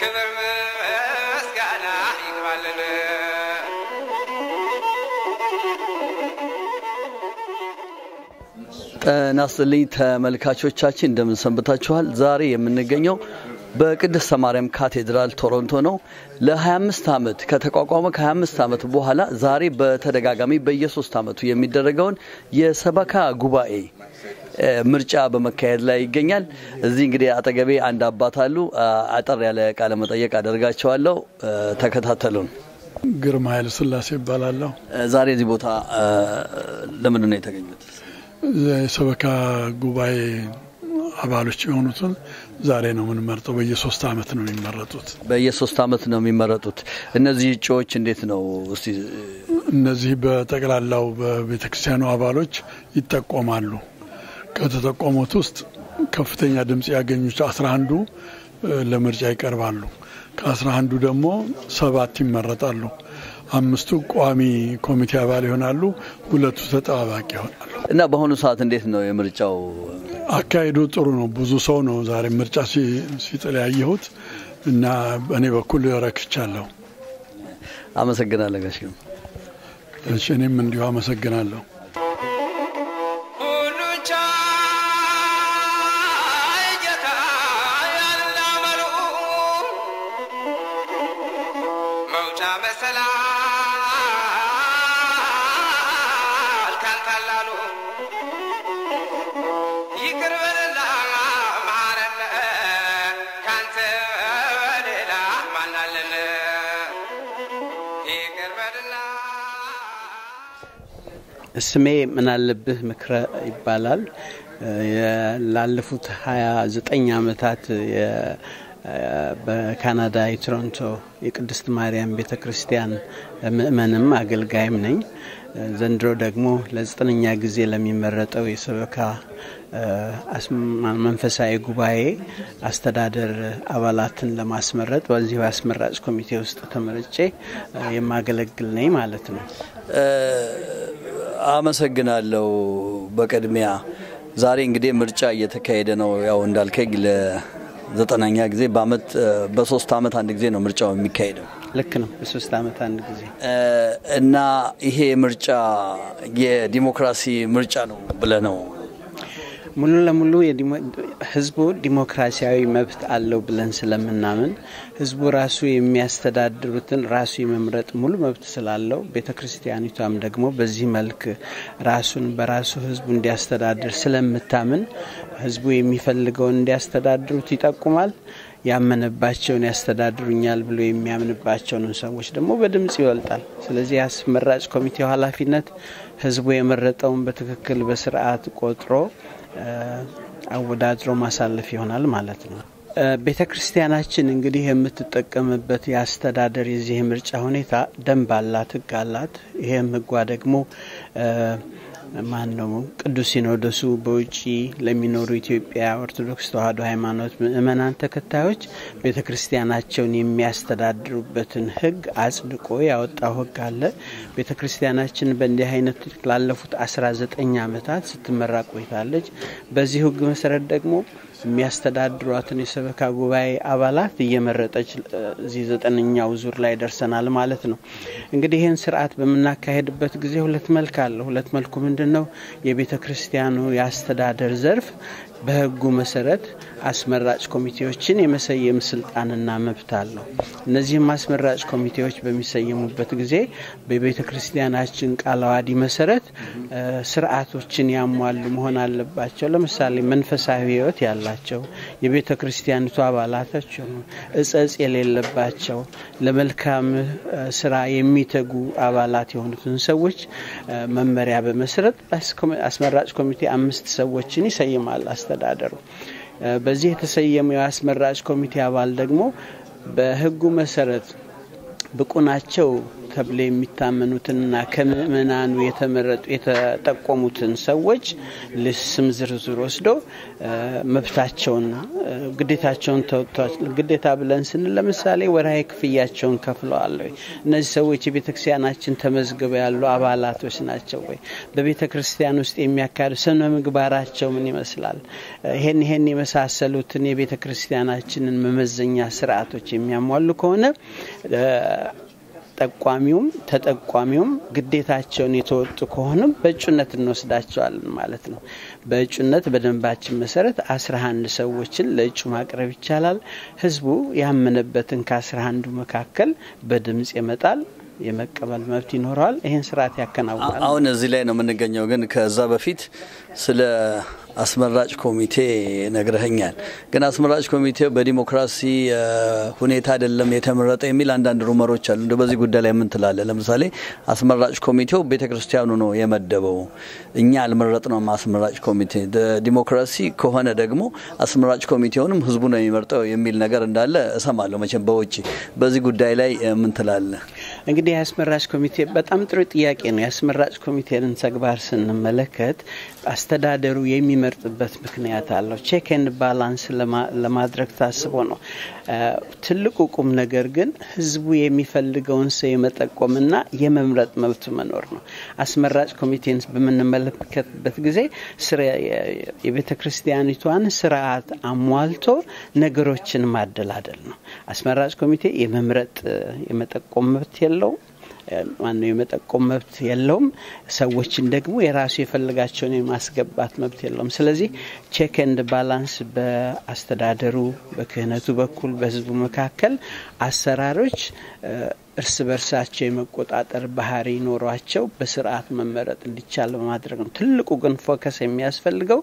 ክብር ምስጋና ይግባልን። ጤና ይስጥልኝ ተመልካቾቻችን እንደምን ሰንብታችኋል? ዛሬ የምንገኘው በቅድስተ ማርያም ካቴድራል ቶሮንቶ ነው። ለ25 ዓመት ከተቋቋመ ከ25 ዓመት በኋላ ዛሬ በተደጋጋሚ በየሶስት ዓመቱ የሚደረገውን የሰበካ ጉባኤ ምርጫ በመካሄድ ላይ ይገኛል። እዚህ እንግዲህ አጠገቤ አንድ አባት አሉ። አጠር ያለ ቃለ መጠየቅ አደርጋቸዋለሁ። ተከታተሉን። ግርማ ኃይለ ሥላሴ ይባላለሁ። ዛሬ እዚህ ቦታ ለምንድን ነው የተገኙት? የሰበካ ጉባኤ አባሎች የሆኑትን ዛሬ ነው የምንመርጠው። በየሶስት ዓመት ነው የሚመረጡት። በየሶስት ዓመት ነው የሚመረጡት። እነዚህ እጩዎች እንዴት ነው እስቲ? እነዚህ በጠቅላላው በቤተ ክርስቲያኑ አባሎች ይጠቆማሉ። ከተጠቆሙት ውስጥ ከፍተኛ ድምፅ ያገኙት አስራ አንዱ ለምርጫ ይቀርባሉ። ከአስራ አንዱ ደግሞ ሰባት ይመረጣሉ። አምስቱ ቋሚ ኮሚቴ አባል ይሆናሉ። ሁለቱ ተጠባባቂ ይሆናሉ። እና በአሁኑ ሰዓት እንዴት ነው የምርጫው አካሄዱ? ጥሩ ነው። ብዙ ሰው ነው ዛሬ ምርጫ ሲጥል ያየሁት እና በእኔ በኩል ረክቻለሁ። አመሰግናለሁ ጋሽ። እሺ፣ እኔም እንዲሁ አመሰግናለሁ። ሁሉን ቻይ ጌታ ያላመሉ መውጫ መሰላል ካንታላሉ ይቅር በልና ማረነ ካንተ ሌላ ማናለን ይቅር በልና ስሜ ምናለብህ ምክረ ይባላል። ላለፉት 29 ዓመታት በካናዳ የቶሮንቶ የቅድስት ማርያም ቤተ ክርስቲያን ምእመንም አገልጋይም ነኝ። ዘንድሮ ደግሞ ለዘጠነኛ ጊዜ ለሚመረጠው የሰበካ መንፈሳዊ ጉባኤ አስተዳደር አባላትን ለማስመረጥ በዚሁ አስመራጭ ኮሚቴ ውስጥ ተመርጬ የማገለግል ነኝ ማለት ነው። አመሰግናለሁ። በቅድሚያ ዛሬ እንግዲህ ምርጫ እየተካሄደ ነው። ያው እንዳልከኝ ለዘጠናኛ ጊዜ በአመት በሶስት አመት አንድ ጊዜ ነው ምርጫው የሚካሄደው። ልክ ነው። በሶስት አመት አንድ ጊዜ እና ይሄ ምርጫ የዲሞክራሲ ምርጫ ነው ብለህ ነው ሙሉ ለሙሉ ህዝቡ ዲሞክራሲያዊ መብት አለው ብለን ስለምናምን ህዝቡ ራሱ የሚያስተዳድሩትን ራሱ የመምረጥ ሙሉ መብት ስላለው ቤተ ክርስቲያኒቷም ደግሞ በዚህ መልክ ራሱን በራሱ ህዝቡ እንዲያስተዳድር ስለምታምን ህዝቡ የሚፈልገውን እንዲያስተዳድሩት ይጠቁማል። ያመነባቸውን ያስተዳድሩኛል ብሎ የሚያምንባቸውን ሰዎች ደግሞ በድምጽ ይወልጣል። ስለዚህ የአስመራጭ ኮሚቴው ኃላፊነት ህዝቡ የመረጠውን በትክክል በስርዓት ቆጥሮ አወዳድሮ ማሳለፍ ይሆናል ማለት ነው። ቤተ ክርስቲያናችን እንግዲህ የምትጠቀምበት የአስተዳደር የዚህ ምርጫ ሁኔታ ደንብ አላት፣ ህግ አላት። ይህም ህጓ ደግሞ ማን ነው ቅዱስ ሲኖዶሱ በውጭ ለሚኖሩ ኢትዮጵያ ኦርቶዶክስ ተዋሕዶ ሃይማኖት ምእመናን ተከታዮች ቤተ ክርስቲያናቸውን የሚያስተዳድሩበትን ህግ አጽድቆ ያወጣው ህግ አለ። ቤተ ክርስቲያናችን በእንዲህ አይነት ላለፉት አስራ ዘጠኝ ዓመታት ስትመራ ቆይታለች። በዚህ ህግ መሰረት ደግሞ የሚያስተዳድሯትን የሰበካ ጉባኤ አባላት እየመረጠች እዚህ ዘጠነኛው ዙር ላይ ደርሰናል ማለት ነው። እንግዲህ ይህን ስርዓት በምናካሄድበት ጊዜ ሁለት መልክ አለ። ሁለት መልኩ ምንድን ነው? የቤተ ክርስቲያኑ የአስተዳደር ዘርፍ በህጉ መሰረት አስመራጭ ኮሚቴዎችን የመሰየም ስልጣንና መብት አለው። እነዚህም አስመራጭ ኮሚቴዎች በሚሰየሙበት ጊዜ በቤተ ክርስቲያናችን ቃለ ዓዋዲ መሰረት ስርዓቶችን ያሟሉ መሆን አለባቸው። ለምሳሌ መንፈሳዊ ህይወት ያላቸው የቤተ ክርስቲያኒቱ አባላቶች እጸጽ የሌለባቸው ለመልካም ስራ የሚተጉ አባላት የሆኑትን ሰዎች መመሪያ በመስረት አስመራጭ ኮሚቴ አምስት ሰዎችን ይሰይማል አስተዳደሩ። በዚህ የተሰየመው የአስመራጭ ኮሚቴ አባል ደግሞ በህጉ መሰረት ብቁ ናቸው ተብሎ የሚታመኑትንና ከምእመናኑ የተመረጡ የተጠቆሙትን ሰዎች ስም ዝርዝር ወስዶ መብታቸውን ግዴታቸውን ተወጥቷል። ግዴታ ብለን ስንል ለምሳሌ ወርሃዊ ክፍያቸውን ከፍለዋል ወይ? እነዚህ ሰዎች የቤተ ክርስቲያናችን ተመዝግበው ያሉ አባላቶች ናቸው ወይ? በቤተ ክርስቲያን ውስጥ የሚያካሂዱ ስነ ምግባራቸው ምን ይመስላል? ይሄን ይሄን የመሳሰሉትን የቤተ ክርስቲያናችንን መመዘኛ ስርዓቶች የሚያሟሉ ከሆነ ጠቋሚውም ተጠቋሚውም ግዴታቸውን የተወጡ ከሆኑም በእጩነት እንወስዳቸዋለን ማለት ነው። በእጩነት በደንባችን መሰረት አስራ አንድ ሰዎችን ለእጩ ማቅረብ ይቻላል። ህዝቡ ያመነበትን ከአስራ አንዱ መካከል በድምጽ ይመጣል። የመቀበል መብት ይኖረዋል። ይህን ስርዓት ያከናውናል። አሁን እዚህ ላይ ነው የምንገኘው። ግን ከዛ በፊት ስለ አስመራጭ ኮሚቴ ነግረኸኛል። ግን አስመራጭ ኮሚቴው በዲሞክራሲ ሁኔታ አይደለም የተመረጠ የሚል አንዳንድ ሩመሮች አሉ። እንደ በዚህ ጉዳይ ላይ ምን ትላለህ? ለምሳሌ አስመራጭ ኮሚቴው ቤተ ክርስቲያኑ ነው የመደበው፣ እኛ አልመረጥነውም። አስመራጭ ኮሚቴ ዲሞክራሲ ከሆነ ደግሞ አስመራጭ ኮሚቴውንም ህዝቡ ነው የሚመርጠው የሚል ነገር እንዳለ እሰማለሁ መቼም በውጭ። በዚህ ጉዳይ ላይ ምን ትላለህ? እንግዲህ የአስመራጭ ኮሚቴ በጣም ጥሩ ጥያቄ ነው። የአስመራጭ ኮሚቴንን ተግባር ስንመለከት አስተዳደሩ የሚመርጥበት ምክንያት አለው። ቼክ ኤንድ ባላንስ ለማድረግ ታስቦ ነው። ትልቁ ቁም ነገር ግን ህዝቡ የሚፈልገውን ሰው የመጠቆምና የመምረጥ መብቱ መኖር ነው። አስመራጭ ኮሚቴን በምንመለከትበት ጊዜ የቤተ ክርስቲያኒቷን ስርዓት አሟልቶ ነገሮችን ማደላደል ነው። አስመራጭ ኮሚቴ የመምረጥ የመጠቆም መብት የለውም። ማነው የመጠቆም መብት የለውም። ሰዎችን ደግሞ የራሱ የፈለጋቸውን የማስገባት መብት የለውም። ስለዚህ ቼክ ኤንድ ባላንስ በአስተዳደሩ በክህነቱ በኩል በህዝቡ መካከል አሰራሮች እርስ በርሳቸው የመቆጣጠር ባህሪ ኖሯቸው በስርዓት መመረጥ እንዲቻል በማድረግ ነው። ትልቁ ግን ፎከስ የሚያስፈልገው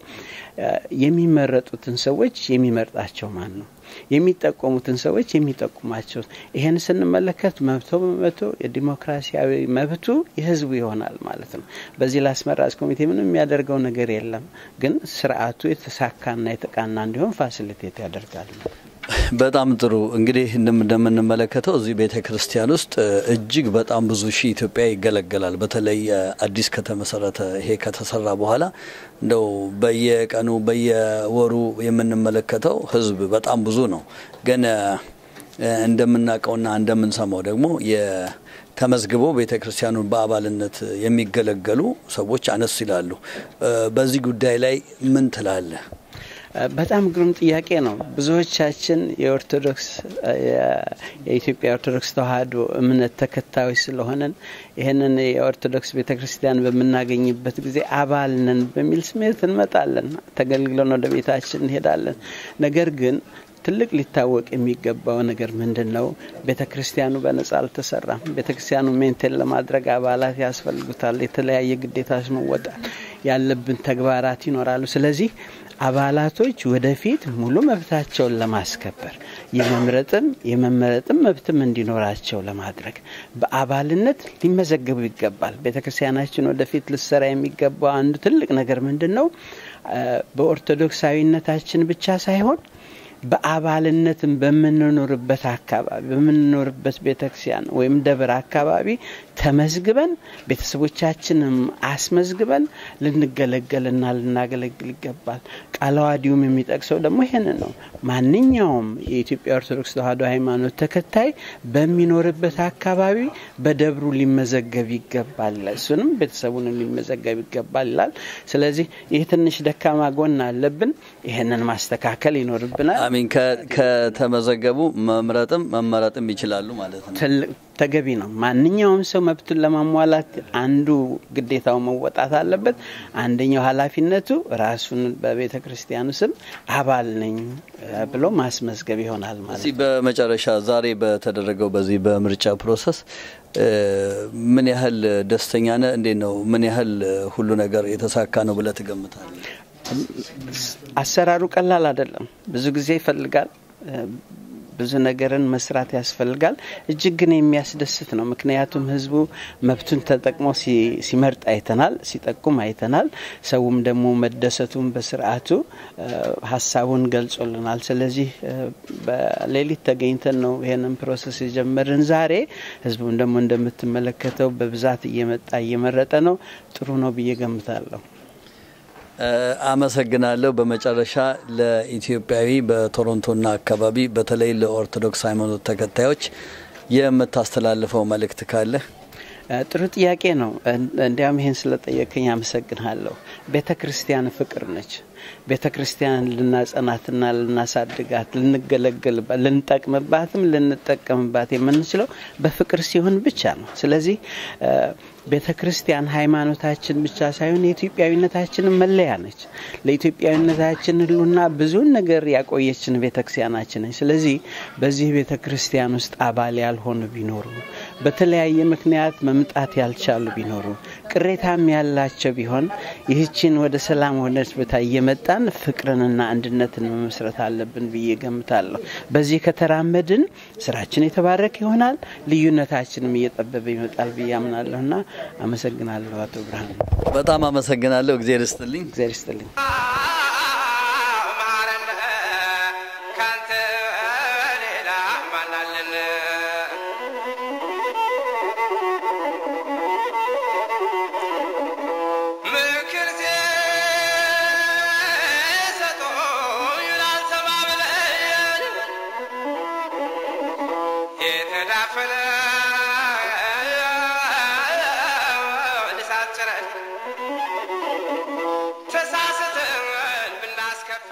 የሚመረጡትን ሰዎች የሚመርጣቸው ማን ነው? የሚጠቆሙትን ሰዎች የሚጠቁማቸው። ይህን ስንመለከት መብቶ በመቶ የዲሞክራሲያዊ መብቱ የህዝቡ ይሆናል ማለት ነው። በዚህ ለአስመራጭ ኮሚቴ ምንም የሚያደርገው ነገር የለም፣ ግን ስርዓቱ የተሳካና የተቃና እንዲሆን ፋሲሊቴት ያደርጋል። በጣም ጥሩ እንግዲህ እንደምንመለከተው እዚህ ቤተ ክርስቲያን ውስጥ እጅግ በጣም ብዙ ሺህ ኢትዮጵያ ይገለገላል። በተለይ አዲስ ከተመሰረተ ይሄ ከተሰራ በኋላ እንደው በየቀኑ በየወሩ የምንመለከተው ህዝብ በጣም ብዙ ነው። ግን እንደምናውቀውና እንደምንሰማው ደግሞ ተመዝግበው ቤተ ክርስቲያኑን በአባልነት የሚገለገሉ ሰዎች አነስ ይላሉ። በዚህ ጉዳይ ላይ ምን ትላለህ? በጣም ግሩም ጥያቄ ነው። ብዙዎቻችን የኦርቶዶክስ የኢትዮጵያ ኦርቶዶክስ ተዋሕዶ እምነት ተከታዮች ስለሆነን ይህንን የኦርቶዶክስ ቤተ ክርስቲያን በምናገኝበት ጊዜ አባል ነን በሚል ስሜት እንመጣለን። ተገልግለን ወደ ቤታችን እንሄዳለን። ነገር ግን ትልቅ ሊታወቅ የሚገባው ነገር ምንድን ነው? ቤተ ክርስቲያኑ በነጻ አልተሰራም። ቤተ ክርስቲያኑ ሜንቴን ለማድረግ አባላት ያስፈልጉታል። የተለያየ ግዴታዎች መወጣት ያለብን ተግባራት ይኖራሉ። ስለዚህ አባላቶች ወደፊት ሙሉ መብታቸውን ለማስከበር የመምረጥም የመመረጥም መብትም እንዲኖራቸው ለማድረግ በአባልነት ሊመዘገቡ ይገባል። ቤተ ክርስቲያናችን ወደፊት ልሰራ የሚገባው አንዱ ትልቅ ነገር ምንድን ነው? በኦርቶዶክሳዊነታችን ብቻ ሳይሆን በአባልነትም በምንኖርበት አካባቢ በምንኖርበት ቤተክርስቲያን ወይም ደብር አካባቢ ተመዝግበን ቤተሰቦቻችንም አስመዝግበን ልንገለገልና ልናገለግል ይገባል። ቃለ ዓዋዲውም የሚጠቅሰው ደግሞ ይህንን ነው። ማንኛውም የኢትዮጵያ ኦርቶዶክስ ተዋሕዶ ሃይማኖት ተከታይ በሚኖርበት አካባቢ በደብሩ ሊመዘገብ ይገባል ይላል። እሱንም ቤተሰቡንም ሊመዘገብ ይገባል ይላል። ስለዚህ ይህ ትንሽ ደካማ ጎን አለብን። ይህንን ማስተካከል ይኖርብናል። አሚን ከተመዘገቡ መምረጥም መመረጥም ይችላሉ ማለት ነው። ተገቢ ነው። ማንኛውም ሰው መብቱን ለማሟላት አንዱ ግዴታው መወጣት አለበት። አንደኛው ኃላፊነቱ ራሱን በቤተ ክርስቲያኑ ስም አባል ነኝ ብሎ ማስመዝገብ ይሆናል ማለት እዚህ በመጨረሻ ዛሬ በተደረገው በዚህ በምርጫ ፕሮሰስ ምን ያህል ደስተኛ ነህ? እንዴት ነው? ምን ያህል ሁሉ ነገር የተሳካ ነው ብለህ ትገምታለህ? አሰራሩ ቀላል አይደለም። ብዙ ጊዜ ይፈልጋል። ብዙ ነገርን መስራት ያስፈልጋል። እጅግ ግን የሚያስደስት ነው። ምክንያቱም ህዝቡ መብቱን ተጠቅሞ ሲመርጥ አይተናል፣ ሲጠቁም አይተናል። ሰውም ደግሞ መደሰቱን በስርዓቱ ሀሳቡን ገልጾልናል። ስለዚህ በሌሊት ተገኝተን ነው ይህንን ፕሮሰስ የጀመርን ዛሬ። ህዝቡም ደግሞ እንደምትመለከተው በብዛት እየመጣ እየመረጠ ነው። ጥሩ ነው ብዬ ገምታለሁ። አመሰግናለሁ። በመጨረሻ ለኢትዮጵያዊ በቶሮንቶና አካባቢ በተለይ ለኦርቶዶክስ ሃይማኖት ተከታዮች የምታስተላልፈው መልእክት ካለ? ጥሩ ጥያቄ ነው። እንዲያም ይህን ስለጠየቀኝ አመሰግንሃለሁ። ቤተ ክርስቲያን ፍቅር ነች። ቤተ ክርስቲያን ልናጸናትና ልናሳድጋት፣ ልንገለገልባት፣ ልንጠቅምባትም ልንጠቀምባት የምንችለው በፍቅር ሲሆን ብቻ ነው። ስለዚህ ቤተ ክርስቲያን ሃይማኖታችን ብቻ ሳይሆን የኢትዮጵያዊነታችንን መለያ ነች። ለኢትዮጵያዊነታችን ሁሉና ብዙን ነገር ያቆየችን ቤተ ክርስቲያናችን ነች። ስለዚህ በዚህ ቤተ ክርስቲያን ውስጥ አባል ያልሆኑ ቢኖሩ፣ በተለያየ ምክንያት መምጣት ያልቻሉ ቢኖሩ፣ ቅሬታም ያላቸው ቢሆን ይህችን ወደ ሰላም ወደች ቦታ እየመጣን ፍቅርንና አንድነትን መመስረት አለብን ብዬ ገምታለሁ። በዚህ ከተራመድን ስራችን የተባረከ ይሆናል፣ ልዩነታችንም እየጠበበ ይመጣል ብዬ አምናለሁና አመሰግናለሁ አቶ ብርሃን። በጣም አመሰግናለሁ። እግዜር ይስጥልኝ። እግዜር ይስጥልኝ። ማረን ካንተ ሌላ ማናለን? ምክር ሲሰጡኝ ላልሰማ ብለኝ የተዳፈነ እሳት ጭረን ተሳስተን ብናስከፋ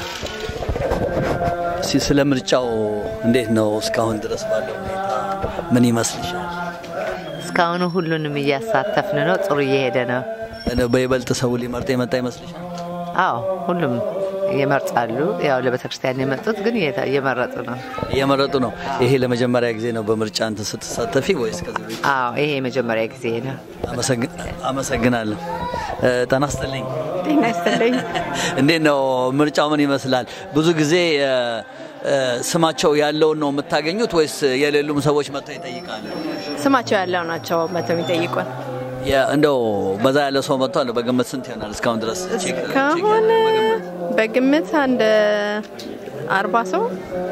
እስቲ ስለ ምርጫው እንዴት ነው እስካሁን ድረስ ባለው ሁኔታ ምን ይመስልሻል? እስካሁኑ ሁሉንም እያሳተፍን ነው። ጥሩ እየሄደ ነው። እንደው በይበልጥ ሰው ሊመርጥ የመጣ ይመስልሻል? አዎ ሁሉም ይመርጣሉ። ያው ለቤተ ክርስቲያን የመጡት ግን እየተ- እየመረጡ ነው። እየመረጡ ነው። ይሄ ለመጀመሪያ ጊዜ ነው በምርጫ እንትን ስትሳተፊ ወይስ ከዚህ በፊት? አዎ ይሄ የመጀመሪያ ጊዜ ነው። አመሰግ- አመሰግናለሁ። እ፣ ጤና ይስጥልኝ። ጤና ይስጥልኝ። እንዴት ነው ምርጫው ምን ይመስላል? ብዙ ጊዜ እ፣ እ፣ ስማቸው ያለውን ነው የምታገኙት ወይስ የሌሉም ሰዎች መጥተው ይጠይቃሉ? ስማቸው ያለው ናቸው መተው የሚጠይቁን። የ- እንደው በዛ ያለ ሰው መጥቷል። በግምት ስንት ይሆናል እስካሁን ድረስ? ቼክ- ቼክ እስካሁን በግምት? በግምት አንድ አርባ ሰው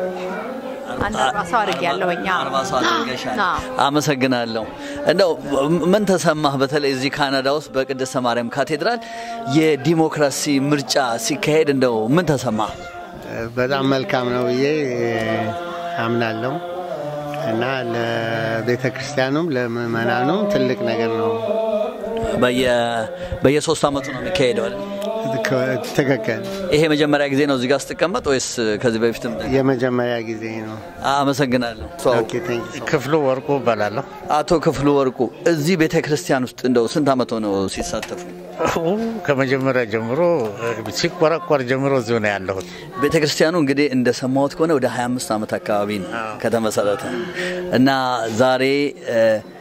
አንድ አርባ ሰው አድርግ ያለሁኝ አርባ ሰው አድርገሻል። አዎ። አመሰግናለሁ። እንደው ምን ተሰማህ? በተለይ እዚህ ካናዳ ውስጥ በቅድስተ ማርያም ካቴድራል የዲሞክራሲ ምርጫ ሲካሄድ እንደው ምን ተሰማህ? በጣም መልካም ነው ብዬ አምናለሁ እና ለቤተ ክርስቲያኑም ለምእመናኑም ትልቅ ነገር ነው። በየ- በየሶስት አመቱ ነው የሚካሄደው አይደል? ትክክል። ይሄ መጀመሪያ ጊዜ ነው እዚህ ጋር ስትቀመጥ ወይስ ከዚህ በፊትም? የመጀመሪያ ጊዜ ነው። አመሰግናለሁ። ኦኬ፣ ቴንክ ዩ ሶ ማች። ክፍሉ ወርቁ እባላለሁ። አቶ ክፍሉ ወርቁ እዚህ ቤተ ክርስቲያን ውስጥ እንደው ስንት አመት ሆነው ሲሳተፉ? ከመጀመሪያ ጀምሮ ሲቆረቆር ጀምሮ እዚሁ ነው ያለሁት። ቤተ ክርስቲያኑ እንግዲህ እንደሰማሁት ከሆነ ወደ 25 ዓመት አካባቢ ነው ከተመሰረተ እና ዛሬ እ፣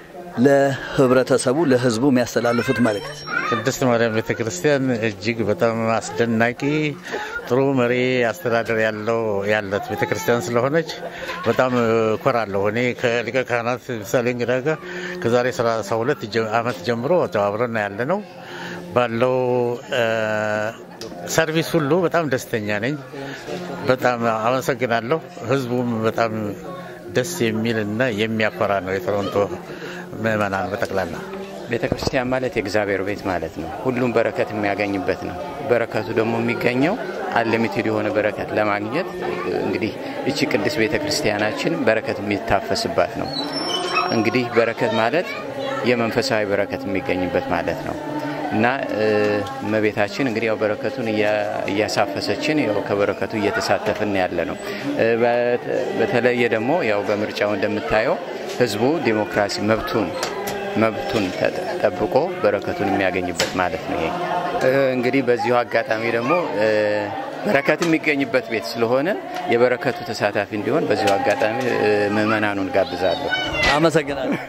ለህብረተሰቡ ለህዝቡ የሚያስተላልፉት መልእክት ቅድስት ማርያም ቤተ ክርስቲያን እጅግ በጣም አስደናቂ ጥሩ መሪ አስተዳደር ያለው ያለት ቤተ ክርስቲያን ስለሆነች በጣም እኮራለሁ። እኔ ከሊቀ ካህናት ምሳሌ እንግዳ ጋር ከዛሬ 32 ጀ- ዓመት ጀምሮ አብረን ያለ ነው ባለው እ፣ ሰርቪስ ሁሉ በጣም ደስተኛ ነኝ። በጣም አመሰግናለሁ። ህዝቡም በጣም ደስ የሚል እና የሚያኮራ ነው። የቶሮንቶ ምዕመናን በጠቅላላ ቤተ ክርስቲያን ማለት የእግዚአብሔር ቤት ማለት ነው። ሁሉም በረከት የሚያገኝበት ነው። በረከቱ ደግሞ የሚገኘው አንሊሚትድ የሆነ በረከት ለማግኘት እንግዲህ እቺ ቅድስት ቤተ ክርስቲያናችን በረከት የሚታፈስባት ነው። እንግዲህ በረከት ማለት የመንፈሳዊ በረከት የሚገኝበት ማለት ነው እና እ፣ እመቤታችን እንግዲህ ያው በረከቱን እያ- እያሳፈሰችን ያው ከበረከቱ እየተሳተፍን ያለ ነው። እ፣ በት- በተለየ ደግሞ ያው በምርጫው እንደምታየው ህዝቡ ዲሞክራሲ መብቱን መብቱን ተጠ- ጠብቆ በረከቱን የሚያገኝበት ማለት ነው። ይሄ እ፣ እንግዲህ በዚሁ አጋጣሚ ደግሞ እ፣ በረከት የሚገኝበት ቤት ስለሆነ የበረከቱ ተሳታፊ እንዲሆን በዚሁ አጋጣሚ እ፣ ምዕመናኑን ጋብዛለሁ። አመሰግናለሁ።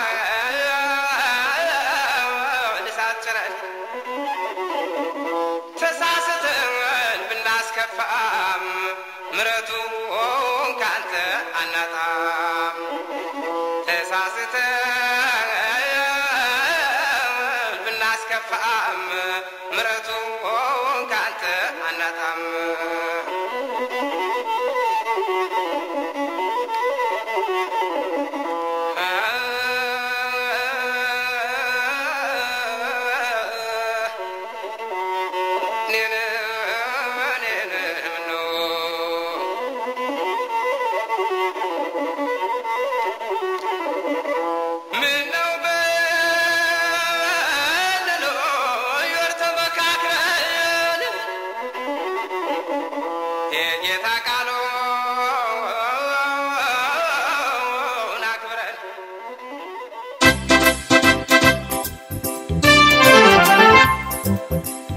እሳት ጭረን ተሳስተን ብናስከፋም ምረቱ ካንተ ነው።